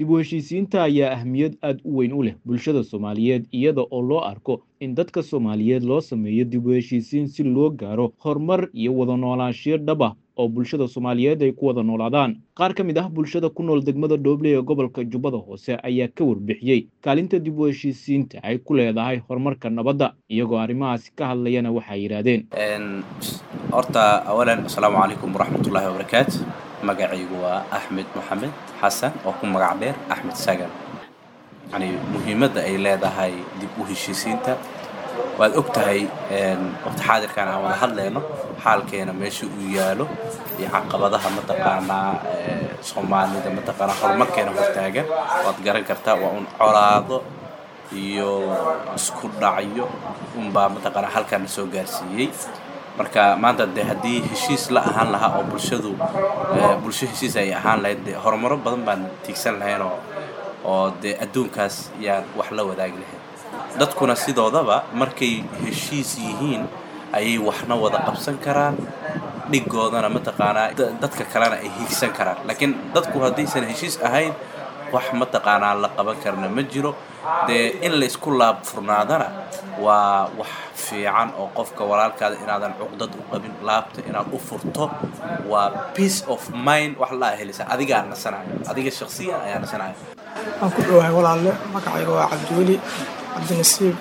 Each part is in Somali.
dib u heshiisiinta ayaa ahmiyad aad u weyn u leh bulshada soomaaliyeed iyada oo loo arko in dadka soomaaliyeed loo sameeyo dib u heshiisiin si loo gaaro horumar iyo wada noolaanshiyo dhab ah oo bulshada soomaaliyeed ay ku wada noolaadaan qaar ka mid ah bulshada ku nool degmada dhooble ee gobolka jubbada hoose ayaa ka warbixiyey kaalinta dib u heshiisiinta ay ku leedahay horumarka nabadda iyagoo arrimahaasi ka hadlayana waxay yidhaahdeen horta awalan asalaamu calaykum waraxmatullaahi wabarakaatu magacaygu waa axmed maxamed xasan oo ku magac dheer axmed sagan yani muhiimadda ay leedahay dib u heshiisiinta waad og tahay waqti xaadirkan aan wada hadlayno xaalkeena meesha uu yaalo iyo caqabadaha mataqaanaa soomaalida mataqaanaa horumarkeena hortaagan waad garan kartaa waa un colaado iyo isku dhacyo unbaa mataqaanaa halkan soo gaarsiiyey marka maanta de haddii heshiis la ahaan lahaa oo bulshadu bulsho heshiis ay ahaan lahayd de horumaro badan baan tiigsan lahayn oo oo dee adduunkaas yaan wax la wadaagi lahayn dadkuna sidoodaba markay heshiis yihiin ayay waxna wada qabsan karaan dhigoodana mataqaanaa dadka kalena ay hiigsan karaan laakiin dadku haddaysan heshiis ahayn wax mataqaanaa la qaban karna ma jiro dee in la isku laab furnaadana waa wax fiican oo qofka walaalkaada inaadan cuqdad u qabin laabta inaad u furto waa peace of mind wax laa helisa adigaa nasanayo adiga shaksiyan ayaa nasanayo waan ku dhowahay walaalle magacayga waa cabdiweli cabdinasiib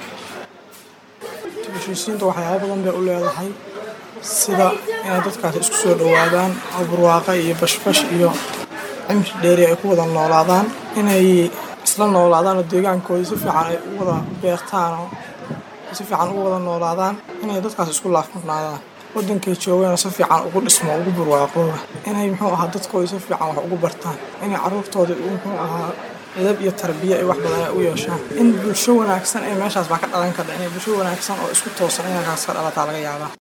heshiisiinta waxyaaba badan bay u leedahay sida inay dadkaasi isku soo dhowaadaan oo barwaaqa iyo bashbash iyo cimri dheeri ay ku wada noolaadaan inay isla noolaadaan oo deegaankooda si fiican ay u wada beertaan oo si fiican ugu wada noolaadaan inay dadkaas isku laafmurnaadaan wadankay joogeen si fiican ugu dhismo ugu barwaaqooda inay muxuu ahaa dadkooda si fiican wax ugu bartaan inay caruurtooda muxuu ahaa edab iyo tarbiya ay wax badan ay u yeeshaan in bulsho wanaagsan ee meeshaas baa ka dhalan karta inay bulsho wanaagsan oo isku toosan inay kaas ka dhalataa laga yaabaa